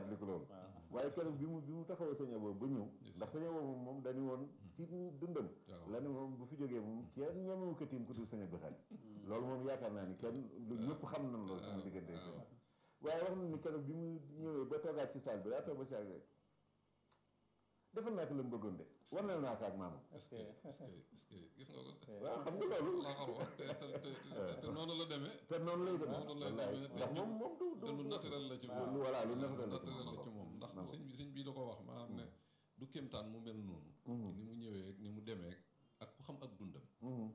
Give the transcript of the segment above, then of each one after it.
fàttaliku loolu waaye keroog bi mu bi mu taxawoo sëñ Abo ba ñëw Yes. ndax sëñ Abo moom moom dañu woon ci dundam waaw la ne moom bu fi jógee moom kenn ñemewu ko tiim ku dul sëñ Abdou Khadre loolu moom yaakaar naa ni kenn lu ñëpp xam nañ loolu sama diggante ak sëñ waaye wax na ni keroog bi mu ñëwee ba toogaat ci salle bi daa toog ba si ak rek defal naa ko la mu bëggoon de war na naa ko ak maamam est-ce que est-ce que est-ce que gis nga ko waaw xam nga loolu la xar wax te te te te noonu la demee te noonu lay demee noonu lay wallaay demee te ndax moom moom du te lu naturel la ci moom lu voilà lu naturel la ci naturel la ci moom moom ndax na ko. sëñ bi sëñ bi da ko wax maanaam ne du kéemtaan mu mel noonu ni mu ñëwee ni mu demee ak ku xam ak dundam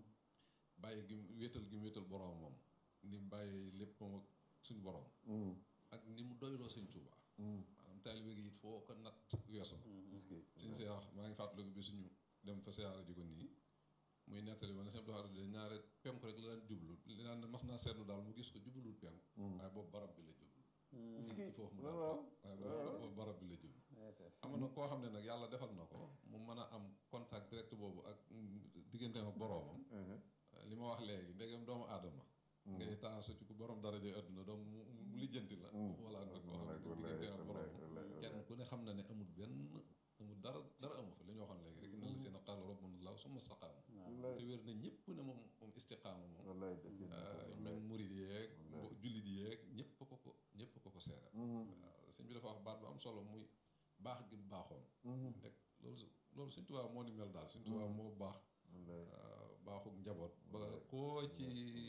bàyyi gi mu wéetal gi mu wéetal borom moom ni mu bàyyi lépp moom ak suñ borom ak ni mu doyloo sëñ Tuuba maanaam taalibe gi it foo ko natt weesu suñ seex maa ngi fàttaliku bi suñu dem fa siyaara ji ko nii muy nettali ma ne sëñ Abdou Khadre de ñaare penku rek la daan jublu li naan mas naa seetlu daal mu gis ko jubluwul penku waaye boobu barab bi la jublu ci foofu mu daal waaw waaye boobu boobu barab bi la jublu am na koo xam ne nag yàlla defal na ko mu mën a am contact direct boobu ak digganteem ak boroomam li ma wax léegi ndegam doomu aadama ngay taasu ci ku borom daraja àdduna doom mu mu lijjanti la wala nag koo xam ne digganteem ak boroomam kenn ku ne xam na ne amul benn amul dara dara amu fa li ñu waxoon léegi rek inna la seen qaala rabbuna allah summa staqaamu te wér na ñëpp ne moom moom istiqaama moom wallaay des même murid yeeg bo- jullit yeeg ñëpp ko ko ñëpp ko ko seeral waaw sëñ bi dafa wax baat bu am solo muy baax gi mu baaxoon ndek loolu su- loolu suñ tubaab moo ni mel daal suñ tubaab moo baax waaw baaxuk njaboot ba koo ci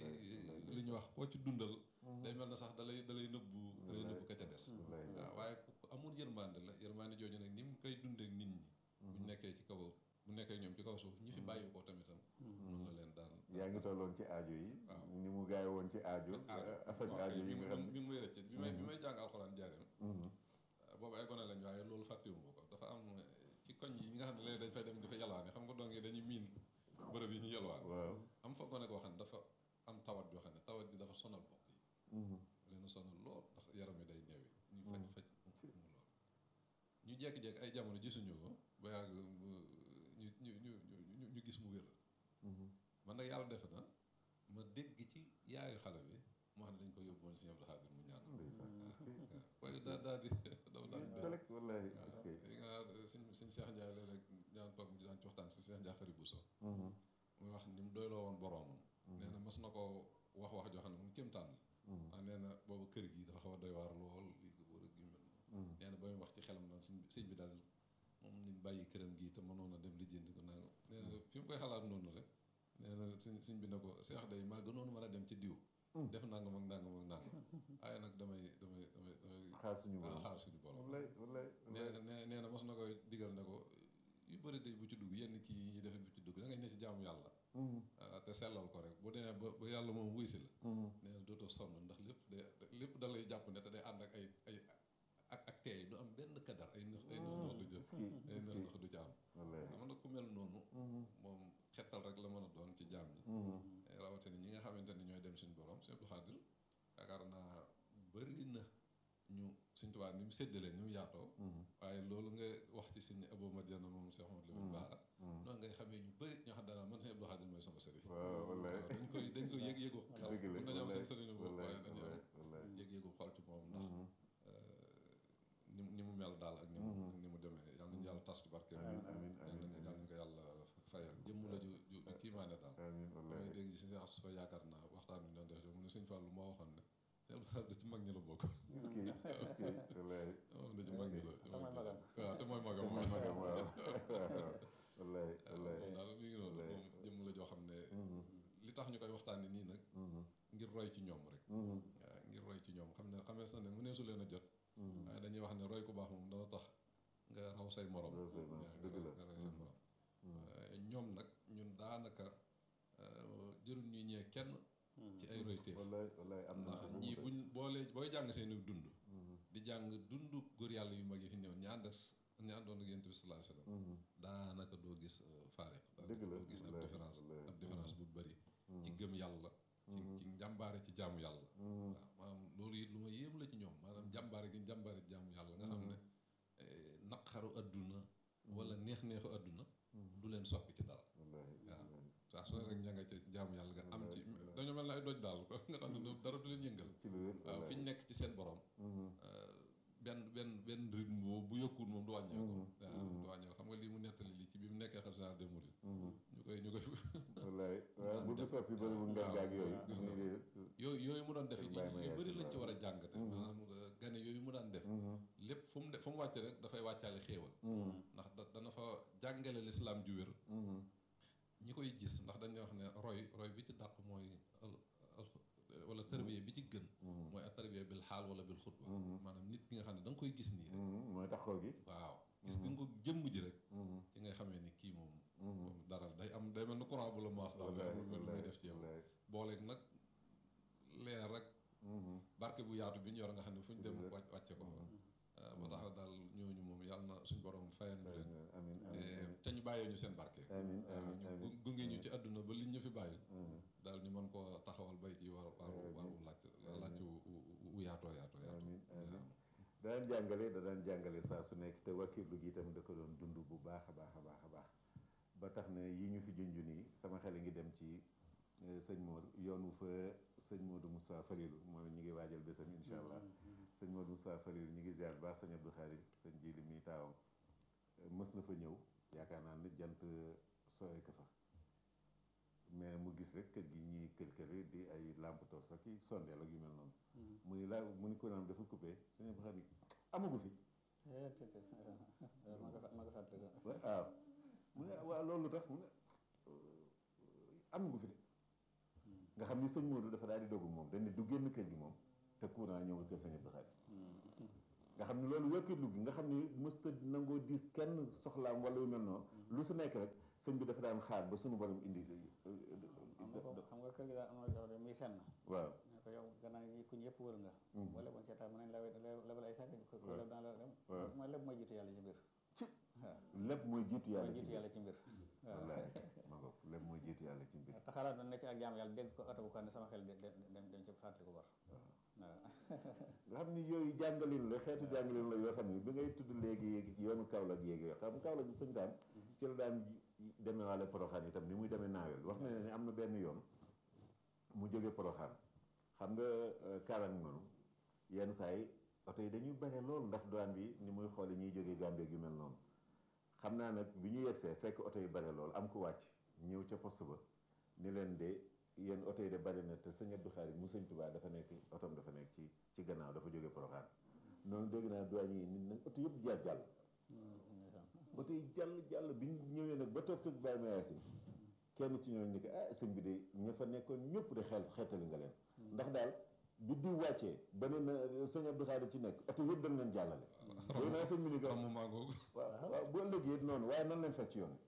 li ñu wax koo ci dundal day mel na sax dalay dalay nëbbu dalay nëbbu ka ca des waaw waaye ku ku amul yërmande la yërmande jooju nag ni mu koy dundeek nit ñi buñ nekkee ci kaw bu nekkee ñoom ci kaw suuf ñi fi bàyyi ko tamitam noonu la leen daan yaa ngi tolloon ci aajo yi waaw. ni mu gaay woon ci aajo affaire waaw aajo kay yi mi nga ngi xam mi ngi may rëcc bi may bi may jàng alxuraan jaareem boobu ay gone lañ waaye loolu fàttewuma ko dafa am ci koñ yi nga xam ne léegi dañ fay dem di fa yalwaane xam nga dong yi dañuy miin bërëb yi ñu yalwaan waaw am fa gone koo xam ne dafa am tawat joo xam ne tawat ji dafa sonal bokk yi leen sonal lool ndax yaram yi day neewi ñu faj faj mu lool ñu jekki-jekki ay jamono gisuñu ko ba yàgg mu- ñu ñu ñu ñu ñu gis mu wér man nag yàlla def na ma dégg ci yaayu xale bi mu xam ne dañ ko yóbbu woon Sëñ Abdou Khadre mu ñaan ndeysaan waaw waaye daa daa di dafa daal di collègue wallaay waaw est-ce que li nga suñ suñ Seex Njaay léeg-léeg daan toog ñu daan ci waxtaan si Seex Njaay xari Buso muy wax ni mu doyloo woon boroomam nee na mas na ko wax wax joo xam ne mu kéemtaan la ah nee na boobu kër gi dafa xaw a doy waar lool lii ko wër ak yu mel noonu nee na ba muy wax ci xelam naan sëñ bi sëñ bi daal moom ni mu bàyyi këram gi te mënoon a dem lijjanti ko naa nee na fi mu koy xalaat noonu rek nee na sëñ sëñ bi ne ko Seex day maa gënoon mën a dem ci diw def nangam ak nangam ak nangam waaye nag damay damay damay damay xaar suñu borom xaar suñu borom wallaay wallaay nee nee nee na mos na koy digal ne ko yu bëri day bu ci dugg yenn kii yi ñuy defee bu ci dugg da ngay ne ci jaamu yàlla ah, te sellal ko rek bu demee ba ba yàlla moom wuy si la nee na dootoo sonn ndax lépp day lépp da lay jàpp ne te day ànd ak ay ay ak ak teey du am benn kadar ay nëx ay nëx nëx du jëf ay nëx nëx du ci am wallaay xam na ku mel noonu moom xettal rek la mën a doon ci jaam ñi rawatina ñi nga xamante ni ñooy dem suñu borom Sëñ Abdou Khadre yaakaar naa bëri na ñu Sëñ Tuubaa ni mu séddalee ni mu yaatoo waaye loolu nga wax ci Sëñ Abou Madiana moom Cheikh Amadou Lamine Bara noonu ngay xamee ñu bëri ñoo xam daanaa man Sëñ Abdou Khadre mooy sama sëriñ waaw wallaay waaw dañ koy dañ koy yëg-yëgu xel dëgg la mën nañu am seen wallaay sëriñ boobu wallaay waaye dañuy wallaay am wallaay yëg-yëgu xol ci moom ndax ni mu ni mu mel daal ak ni mu ni mu demee yàlla nañu yàlla tas ci barke amiin amiin yàlla amiin nañu yàlla nañu ko yàlla fayal jëmm la ju ju ju kiimaane daal amiin damay wallaay dégg ci sëñ Asu fa yaakaar naa waxtaan bi ñu doon def mu ne sëñ Fallou moo waxoon ne Sëñ Abdou Khadre ci mag ñi la bokk est-ce que est-ce que wallaay moom da ci mag ñi la ci mag ñi la magam. waaw te mooy magam mooy magam waaw wallaay waaw wallaay moom daal mi ngi noonu moom jëmm la joo xam ne li tax ñu koy waxtaanee nii nag ngir roy ci ñoom rek waaw ngir roy ci ñoom xam ne xamee sa ne mëneesu leen a jot waaye dañuy wax ne roy ku baax moom dana tax nga raw say morom Raw say morom, waaw nga dëgg la. raw nga raw say morom ñoom nag ñun daanaka jëruñ ñuy ñee kenn ci ay royteef wallaay wallaay am na ndax ñii buñ boolee booy jàng seeni dund di jàng dund góor yàlla yu mag yi fi ñëw ñi ànd ak ñi àndoon ak yonent bi sallallahu alayhi wasallam daanaka doo gis faare Dëgg la, doo gis ab wallaay, différence wallaay. ab différence bu bëri ci gëm yàlla ci ci njàmbaare ci jaamu yàlla waaw maanaam loolu it lu ma yéem la ci ñoom maanaam jàmbaare gi njàmbaare ci jaamu yàlla nga xam ne eh, naqaru adduna wala neex-neexu adduna du leen soppi ci dara wallaay waaw saa su ne rek ña nga ca jaamu yàlla nga am ci dañoo mel ne ay doj daal nga xam ne dara du leen yëngal ci lu wér waaw fi ñu nekk ci seen borom benn benn benn rythme boobu bu yokkul moom du wàññeeku Mhm, waaw mhm. du wàññeeku xam nga lii mu nettali lii ci bi mu nekkee xalifa général des mourides Mhm. ñu koy ñu koy wallaay waaw daan bu du def- soppi bëri bu ngeen waaw, gaag yooyu waaw, gis ni nga di yooyu yooyu mu doon def Sëñ yi Baye yu Maye bëri si lañ ci waaw. war a jàngate Mhm. maanaam euh, gane yooyu mu daan def Mhm. lépp fu mu de fu mu wàcce rek dafay wàccaale xéewal Mhm. ndax da dana fa jàngale lislaam ju wér Mhm. ñi koy gis ndax dañuy wax ne roy roy bi ci dàq mooy al- al- wala tarbiya bi ci gën Mhm. mooy a tarbiya bil xaal wala bil xutba Mhm. maanaam nit ki nga xam ne da nga koy gis nii rek Mhm. mooy taxaw gi waaw gis nga ko jëmm ji rek Mhm. ci ngay xamee ni kii moom Mhm. moom dara day am day mel ni courant bu la maas daal day am lu mel lu muy def ci yow wallaay booleeg nag leer rek Mhm. barke bu yaatu bi ñu yor nga xam ne fu ñu dem Dëgg la. wàcc wàcce ko fa Mhm. ah, ba tax na daal ñooñu moom yàlla na suñ borom fayal ñu leen amiin te amiin te ñu bàyyee ñu seen barke amiin waaw amiin ñu amiin gu- gunge ñu ci àdduna ba liñ ñu fi bàyyil Mhm. daal ñu mën koo taxawal bay ci war waaru waaru laaj laaj wu wu yaatoo yaatoo yaatoo amiin amiin waaw. da daan jàngale da daan jàngale saa su nekk te wakiirlu gi itam da ko doon dund bu baax a baax a baax a baax ba tax na yi ñu fi junj nii sama xel a ngi dem ci eh, sëñ Mor yoonu fa sëñ Modou Moustapha Falilou mooy ñu ngi waajal bésam incha allah sëñ Modou Moustapha Falilou ñu ngi ziar bu baax sëñ Abdou Khadir sëñ Jili mi taawam Eh, mës na fa ñëw yaakaar naa ne jant sooy ka fa mais mu gis rek kër gi ñuy kër kër di ay lampe torche ak i sondeel ak yu mel noonu mu ni laa mu ni ko naan dafa coupé sëñ Abdou Khadir amagu fi ma nga ma nga fàttali ko waaw mu ne waaw loolu tax mu ne euh, amagu fi de nga xam ni sëñ Modou dafa daal di dogu moom dañ ne du génn kër gi moom te courant ñëwul kër sëñ Abdou Khadir nga xam ni loolu wékkitlu gi nga xam ni mësta nangoo diis kenn soxlaam wala yu mel noonu lu su nekk rek sëñ bi dafa daan xaar ba suñu borom indi xam nga ko xam nga kër gi daal am na jafe muy senn waaw ne ko yow gannaaw yi kuñ yëpp wër nga Mhm. boo leboon seetaan mën nañ la lebal ay sànq ko ko waaw. leb daan la leb waaw. mooy leb mooy jiitu yàlla ci mbir Ci. waaw lépp mooy jiitu yàlla mooy ci jiitu mbir yàlla ci mbir waaw wallaay ma ngo lépp mooy jiitu yàlla ci mbir te xalaat na ne ci ak jaam yàlla dégg ko oto bu ko ne sama xel de- de- dem dem ci fàttali ko war waaw nga xam ni yooyu jàngalin la xeetu jàngalin la yoo xam ni bi ngay tudd léegi yoonu Kaolack yéegi yoo xam Kaolack bi sëñ daan ci la daan demee waale Poroxaan itam ni muy demee naawel wax na ne am na benn yoon mu jóge Poroxaan xam nga Kaolack noonu yenn saa yi oto yi dañuy bare lool ndax douane bi ni muy xoole ñuy jógee Gambie yu mel noonu xam naa nag bi ñu yegsee fekk oto yi bare lool am ku wàcc ñëw ca poste ba ni leen de yéen oto yi de bari na te sëñ Abdou Khadir mu sëñ Tuubaa dafa nekk otom dafa nekk ci ci gannaaw dafa jóge Poroxaan noonu dégg naa douane yi nit nag oto yëpp jaar jàll oto yi jàll jàll bi ñu ñëwee nag ba toog toog bàyyi ma yaasin kenn ci ñooñu ni ko ah sëñ bi de ña fa nekkoon ñëpp de xel xeetali nga leen ndax daal bi diw wàccee ba ne na sëñ Abdou Khadir ci nekk oto yëpp dañ leen jàllale yooyu naa sëñ bi ni ko ramu maa googu waaw waaw bu ëllëgee noonu waaye nan leen fekk ci yoon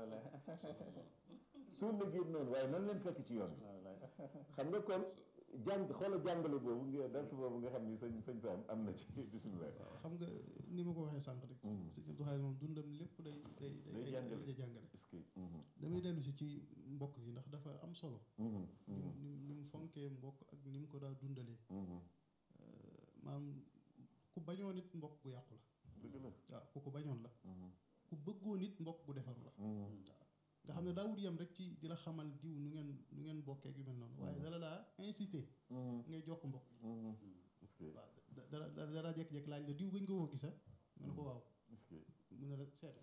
bi su ëllëgee noonu waaye nan leen fekk ci yoon bi xam nga kon jàng xoola jàngale boobu nga dal boobu nga xam ni sëñ sëñ Sam am na ci bisimilah xam nga ni ma ko waxee sànq rek. Mhm. sëñ Abdou Khadre moom dundam lépp day day Day day jàngale. day jàngale. est-ce que mhm, damay dellu si ci mbokk yi ndax dafa am solo. mhm, ni mu mhm, ni mu ni mu fonkee mbokk ak ni mu ko daa dundalee. mhm. maam ku bañoon nit mbokk bu yàqu la. dëgg la waaw ku ko bañoon la. mhm, ku bëggoon nit mbokk bu defaru la. mhm, nga xam ne daawut yem rek ci di la xamal diw nu ngeen nu ngeen bokkee ak yu mel noonu. waaye Mhm. dala daa incité mhm, ngay jokk mbokk yi. mhm. est-ce que waaw da dara dara dara jékki-jékki laaj la diw gëñ ko woo gisa nga ne ko waaw est-ce que mu ne la seet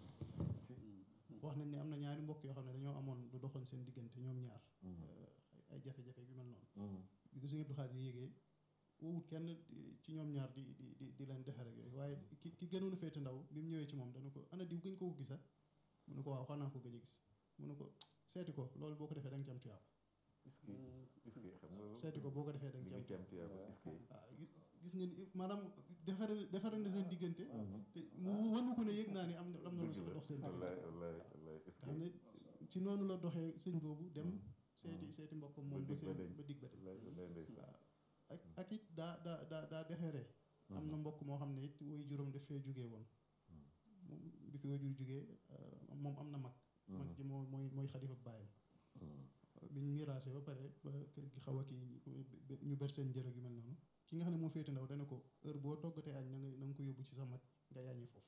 wax nañ ne am na ñaari mbokk yoo xam ne dañoo amoon lu doxoon seen diggante ñoom ñaar mhm, ay ay jafe-jafe yu mel noonu mhm, bi ko sëñ Abdou Khadre yéegee woowut kenn di- ci ñoom ñaar di di di di leen defar ak yooyu waaye ki ki gënoon a féete ndaw bi mu ñëwee ci moom dana ko ana diw gëñ ko ko gisa mu ne ko waaw xanaa ko gëj a gis mu ne ko seeti ko loolu boo ko defee da nga ci am tuyaaba est-ce que est-ce que xam nga seeti ko boo ko defee da li nga nga ci am ci am tuyaaba est-ce que waaw gis gis ngeen maanaam defare defare na seen diggante mhm. te mu wënu ko ne yëg naa ni am na am na lu dëgg la dox seen diggante wallaay wallaay wallaay est-ce nga xam que ne ci noonu la doxee sëñ boobu dem Mhm. seeti seeti mbokkam Ba moom ba dig ba seen deñ. ba dig ba dem wallaay wallaay ndeysaan waaw ak ak it daa daa daa daa defeeree am na mbokk moo xam ne it woy juróom daf fee jógee woon Mhm. moom bi fi woy jur jógee moom am na mag mag ji moo mooy mooy xalifa baayam Mhm, bi ñu miraase ba pare ba kër gi xaw a kii ñu ber seen njërëg yu mel noonu ki nga xam ne moo féete ndaw dana ko heure boo toggatee añ na nga na nga ko yóbbu ci sa mag nga yaañee foofu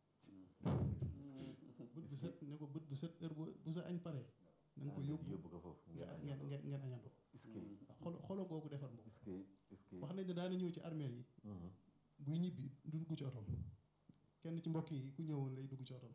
bët bu set ne ko bët bu set heure bu bu sa añ pare na nga ko ah, yóbbu yóbbu ko foofu nga ngeen ngeen añandoo. ngeen ngeen añandoo est-ce que waaw xolo xolo googu defar mbokk est-ce que est-ce que wax nañ ne daana ñëw ci armeel yi mhm, buy ñibbi du dugg ci otom kenn ci mbokk yi ku ñëwoon lay dugg ci otom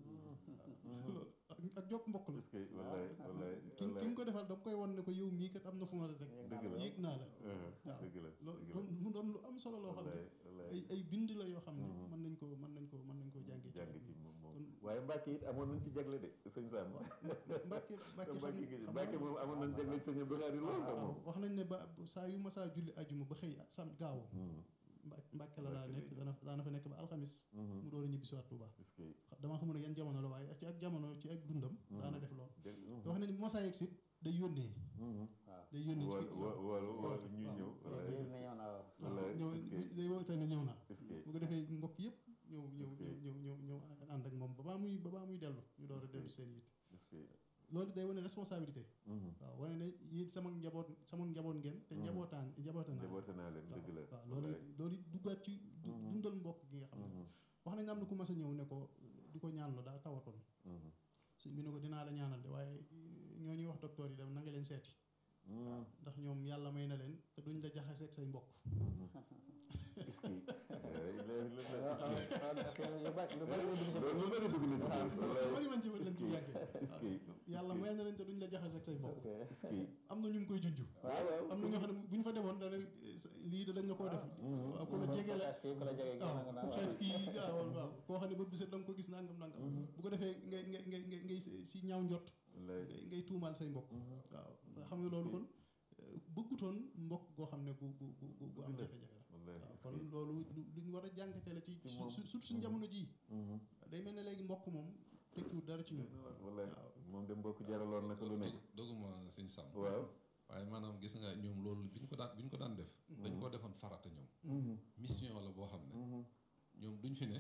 loolu ak ak jokk mbokk la est-ce que wallaay wallaay ki ki wallaay nga ko defal da nga koy won ne ko yow mii kat am na fu ma la rek dëgg la yéeg naa la Uh-huh, dëgg la loolu dëgg la doon mu doon lu am solo loo xam ne wallaay wallaay ay ay bind la yoo xam ne Mhm. mën nañ ko mën nañ ko mën nañ koo jàngee ci jàng àdduna. ci moom moom kon- waaye Mbacke it amoon nañ ci jagle de sëñ Sam Mbàkke Mbàkke xam Mbacke ne gi xam Mbacke naa- moom amoon nañ jagle ci sëñ Abdou Khadre lool sax waaw moom wax nañ ne ba saa yu ma saa julli ajuma ba xëy sam gaaw Mhm, Mbà- Mbàkke la daa Mbàkke nekk lay dana daana fa nekk ba alxamis mhm. mu door a ñibbi si waat Tuuba est-ce que damaa xamul ne yan jamono la waaye ci ak jamono ci ak dundam daana def lool dégg te wax nañ ne bu ma saa yegg si day yónnee mhm. waaw day yónnee ci woolu wo- woolu woolu woote, ñuy waaw, ñëw waaw. wallaay yéen na ñëw naa waaw wallaay ñëw est-ce que day woote ne ñëw naa est-ce que bu ko defee mbokk yëpp ñëw ñëw Est-ce que- ñëw ñëw ñëw ànd ak moom ba baa muy ba baa muy dellu ñu door a Est-ce dellu que- seen yit est-ce que loolu day wane responsabilité mhm. waaw wane ne yéen sama njaboot sama njaboot ngeen te Mhm. njabootaan njabootaan naa njaboote naa leen dëgg la waaw loolu wallaay. loolu duggaat ci du- Mhm. dundal mbokk gi nga xam ne Mhm, wax nañ am na ku mas a ñëw ne ko di ko ñaanloo daa tawatoon mhm, suñ bi ne ko dinaa la ñaanal de waaye ñoo ñuy wax docteur yi dem na nga leen seeti mhm, ndax ñoom yàlla may na leen te duñ la jaxaseeg say mbokk mhm. est-ce que eh, léegi lu waaw est-ce que waaw parce que yu bari yu bari yu dugg ci loolu lu bëri dugg na ci biir wallaay. bari man ci lañ ci est-ce yàggee que yàlla may na leen te duñ la jaxaseeg say mbokk ok est-ce que am na ñu ngi koy junj waaw waaw am na ñoo xam ne bu ñu fa demoon dana lii da dañ la koo def waaw ku la jege la ku la jege waaw nga naan ku xees kii waaw waaw koo xam ne bët bu set da nga ko gis nangam nangam bu ko defee ngay ngay ngay ngay ngay si ñaaw njott wallaay. ngay ngay tuumaal say mbokk Mhm. waaw xam nga loolu kon euh, bëggutoon mbokk goo xam ne gu gu gu gu gu am Dëgg la. jafe-jafe la wallaay waaw est-ce kon que loolu lu lu ñu war a jàngate la ci Ci su moom. su surtout suñu jamono jii Mhm. day mel ne léegi mbokk moom tekkiwut dara ci ñun wallaay waaw. moom de mbokk jaraloon na ko lu nekk doguma sëñ Sam waaw waaye maanaam gis nga ñoom loolu bi ñu ko daan bi ñu ko daan def dañ koo defoon farata ñoom Mhm, mission la boo xam ne mhm, ñoom duñ fi ne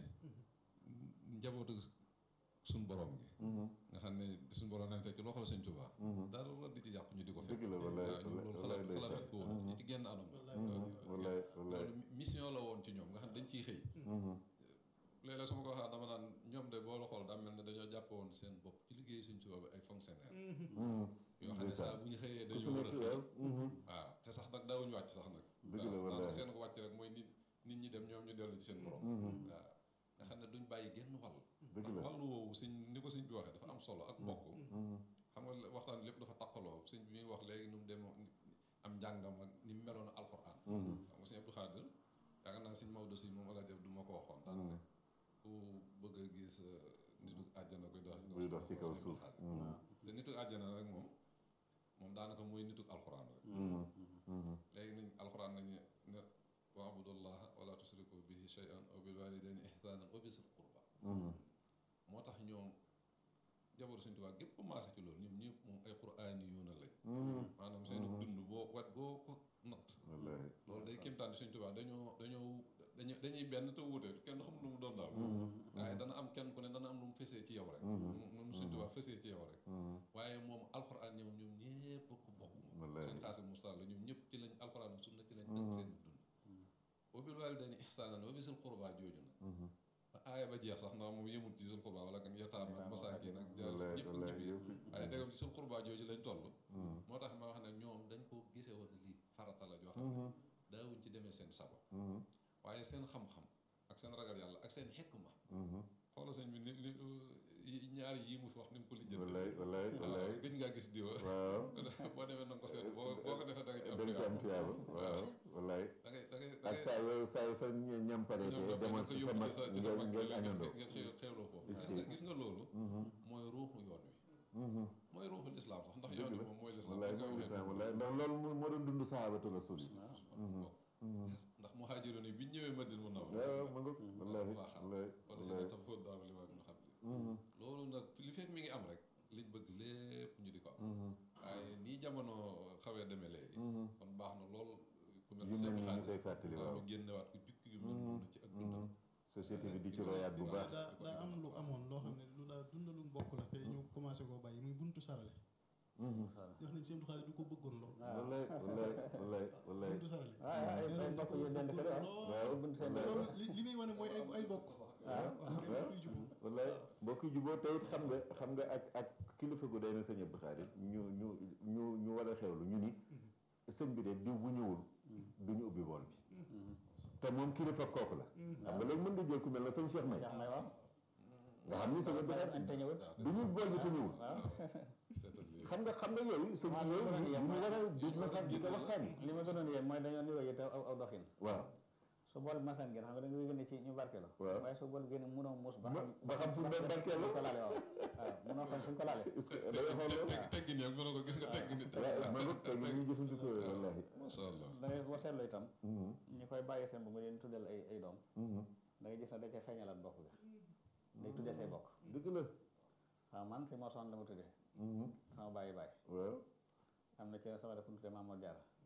njabootu suñ borom gi mhm, nga xam ne suñ borom nañ teg ci loxo la sëñ Tuubaa mhm. dara la di ci yàq ñu di ko fekk dëgg la wallaay waaw ñoom loolu wallaay xalaat xalaat ndeysaan. ko woon ci ci genn anam Mhm, wallaay wallaay loolu mission la woon ci ñoom nga xam ne dañ ciy xëy Mhm, léeg-léeg su ma ko waxee dama naan ñoom de boo la xool daa mel ne dañoo jàppe woon seen bopp ci liggéey sëñ Tuubaa bi ay fonctionnaire mhm. yoo xam ne saa bu ñu xëyee ku su dañoo war a nekk xëy waaw mhm. waaw te sax nag daawuñu wàcc sax nag dëgg la waaw wallaay daanaka seen ko wàcc rek mooy nit nit ñi dem ñoom ñu dellu ci seen borom Mhm, waaw nga xam ne duñ bàyyi genn wàll dëgg ndax la wàllu woowu sëñ ni ko sëñ bi waxee dafa am solo ak mbokk Mhm, xam nga waxtaan lépp dafa taqaloo sëñ bi muy wax léegi nu mu dem am njàngam ak ni mu meloon alxuraan mhm, xam nga sëñ Abdou Khadir yaakaar naa sëñ Maodo si moom ala jëf du ma ko waxoon daan ne ku bëgg a gis nitu àjjana koy dox buy dox ci kaw sëñ Abdou suuf Khadir. Mhm, te nitu àjjana rek moom moom daanaka mooy nitu alxuraan rek mhm, mhm. léegi nañ alxuraan nañu ne waabudullaha wala tusriku bihi shay'an wa bil walidayni ihsanan wa bisil qurba Mhm, moo tax ñoom jaboru Sëñ Tuubaa gépp maase ci loolu ñoom ñëpp moom ay quraani yuuna lañ mhm. maanaam seen dund boo wet boo ko natt wallaay loolu day kéemtaan Sëñ Tuubaa dañoo dañoo dañuy dañuy benn te wuute kenn xamul lu mu doon daal Mhm, waaye dana am kenn ku ne dana am lu mu fesee ci yow rek Mhm. moom Sëñ Tuubaa fesee ci yow rek mhm. waaye moom alxuraan ñoom ñoom ñëpp ko bokk moom Wallaay. seen xaasi mustaal la ñoom ñëpp ci lañ alxuraan sunna ci lañ teg Mhm. seen dund wa bil waalidayni ihsaanan wa bisil qurbaa jooju nag Mhm. ba aaya ba jeex sax ndax moom yemul ci sul qurbaa wala kan yataama ak masaakin ak jaar wallaay ñëpp wallaay ci biir yëpp waaye dégam ci sul qurbaa jooju lañ toll Mhm, moo tax ma wax ne ñoom dañ ko gisee woon lii farata la joo xam ne mhm, daawuñ ci demee seen sago mhm, waaye seen xam-xam ak seen ragal yàlla ak seen xikma mhm. xoola sëñ bi ni ni yi- ñaari yii mu fi wax ni mu ko lijjante wallaay wallaay wallaay gëj ngaa gis diwa waaw boo demee na nga ko seet boo boo ko defee da nga ci am dañ ci am tuyaaba waaw wallaay da ngay da ngay da ak ngay saa yoo saa yoo sa ñam pare te demal ci sa mag ngeen ngeen añandoo ngeen xew xewloo foofu Est-ce gis que- nga gis nga loolu Mhm, mooy ruuxu yoon wi mhm. mooy ruuxu lislaam sax ndax Dëgg yoon wi la. moom mooy lislaam wallaay dañ koy mooy waxee lislaam noonu. wallaay ndax loolu moo moo doon dund sahabatu rasul yi Mhm. Mhm. ndax muhaajiroon yi bi ñu ñëwee Madina mun na wax waaw ma nga wallahi baax a wallahi wala si wallahi tam fóot daal li ñu xam Mhm, loolu nag li fekk mi ngi am rek liñ bëgg lépp ñu di ko am mhm, waaye nii jamono xawee demee léegi mhm. kon baax na lool ku mel yu ni mel Seex ni ñu Xaadim koy fàttali waaw waaw ñu génnewaat ko jukki yu mel Mhm, noonu ci ak dundam mhm. société bi di ci royaat bu baax daa daa am lu amoon loo xam ne lu daa dundalu mbokk la te ñu commencé koo bàyyi muy buntu sarale Mhm. wax nañ seen du xaale du ko bëggoon lool wallahi wallahi wallahi wallahi buntu sarale waaw ay nee ay nañ da mbokk ko yu dend kër bëggoon waaw waaw bunt seen te wallahi. loolu li li muy wane mooy ay ay bokk waaw waaw ay mbokk yu jubóo wallaay mbokk juboo tey it xam nga xam nga ak ak kilifa gu day na sëñ Abdou Khadir ñu ñu ñu ñu war a xewlu ñu ni sëñ bi de diw bu ñëwul du ñu ubbi bool bi te moom kilifa kooku la xam nga léegi mën nga jël ku mel na sëñ Cheikh May Cheikh May waaw nga xam ni sëñ Abdou añ Khadre te ñëwut du ñu bool bi te ñëwul waaw seetal lii xam nga xam nga yooyu sëñ waaw yooyu loolu la ñu war a di ma sax di ko waxtaan li ma gënoon yéen mooy dañoo niroo yi te aw aw doxin waaw su bool bi masaan génn xam nga da nga génne ci ñu barkeelu Waaw. waaye su bool bi génne mënoo muus ba Ma- xam ba xam fu mu doon barkeelu. fu ñu ko laale waaw waaw mënoo xam fu ñu ko laale est-ce que da ngay xool loolu teggin yaa ngi ko gis nga teggin it waaw man it tey ñu ngi jëfandikoo wallahi masha Allah da ngay boo seetloo itam Mhm, ñu koy bàyyi seen bu mu leen tuddal ay ay doom mhm. da ngay gis ne da ca feeñalaat bokk bi day tuddee say bokk dëgg la waaw man si moo soxna la ma tuddee Mhm, sama bàyyi bàyyi waaw am na ci sama def tuddee Mamadou Diarra